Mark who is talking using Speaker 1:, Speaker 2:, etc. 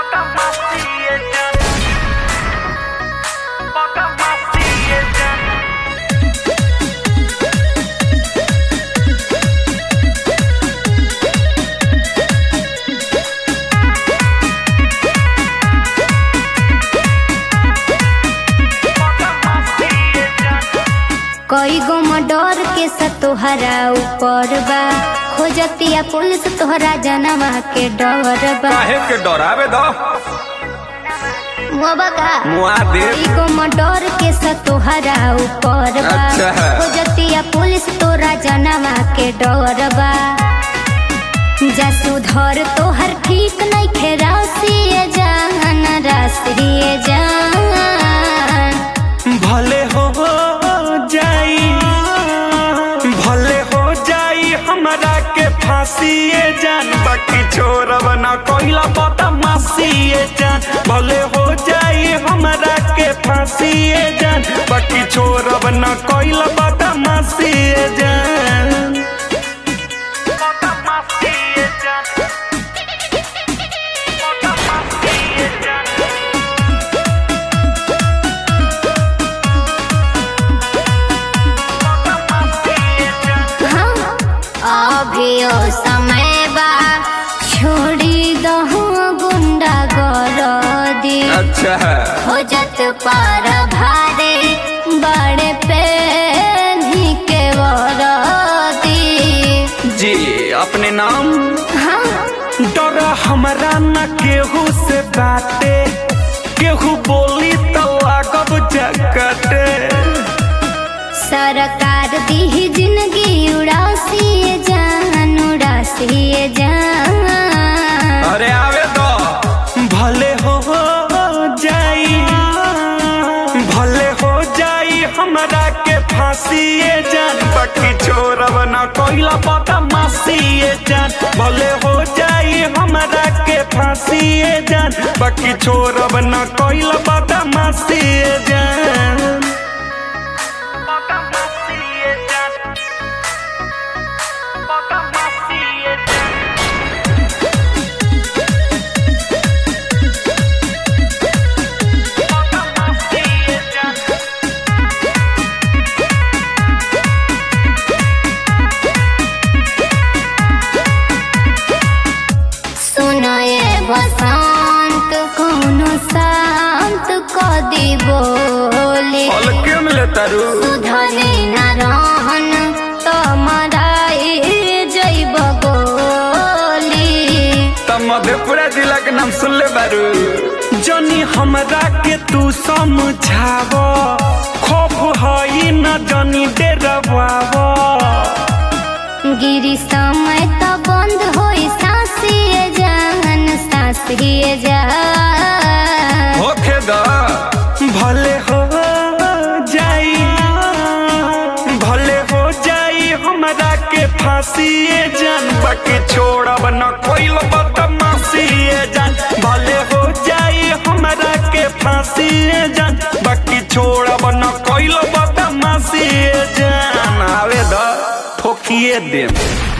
Speaker 1: कई गो मडर के तोहरा ऊपर बा खोजतिया पुलिस तोहरा जनवा के डर बा
Speaker 2: काहे के डरावे दो
Speaker 1: मोबा का
Speaker 2: मुआ दे
Speaker 1: कई गो मडर के तोहरा ऊपर बा
Speaker 2: अच्छा है।
Speaker 1: खोजतिया पुलिस तोरा जनवा के डर बा जा सुधर तोहर ठीक नहीं खे रासिए जान रासिए जान
Speaker 3: भले हो जाई भले हो जाई हमरा के फांसीए जान बाकी छोड़ब ना कोइला बदमाशीए जान भले हो जाई हमरा के फांसीए जान बाकी छोड़ब ना कोइला बदमाशीए जान बदमाशीए जान बदमाशीए जान
Speaker 1: हाँ, अभियो समय बा छोड़ी दहु गुंडा गरदी
Speaker 2: अच्छा है
Speaker 1: खोजत पार भारे बड़े पे के वरदी
Speaker 2: जी अपने नाम
Speaker 1: हाँ
Speaker 3: डर हमरा न केहू से बाटे केहू बोली तो लागब जकटे
Speaker 1: सरकार दी जिंदगी उड़ासी जान उड़ासी जान
Speaker 2: अरे आवे दो
Speaker 3: भले हो जाई भले हो जाई हमरा के फांसीए जान बाकी छोड़ब न कोइला बदमाशीए जान भले हो जाई हमरा के फांसीए जान बाकी छोड़ब न कोइला बदमाशीए जान बदमाशीए जान बदमाशीए जान
Speaker 1: सुनो ये बसंत कोनो शांत क दी बोली
Speaker 2: हल्के में ले तारू
Speaker 1: सुधरे न रहन तो मराई जैब गोली
Speaker 2: तब मधेपुरा जिला के नाम सुन ले बारू
Speaker 3: जनी हमरा के तू समझाव खौफ हई न जनी डरवाव
Speaker 1: गिरी समय तो बंद होई सांसिए जान सांसिए जान
Speaker 2: होखे दो
Speaker 3: भले हो जाई भले हो जाई हमरा के फांसीए जान बाकी छोड़ब न कोई बदमाशीए जान भले हो जाई हमरा के फांसीए जान बाकी छोड़ब न कोई बदमाशीए जान
Speaker 2: आवे दो
Speaker 3: ठोकिए देम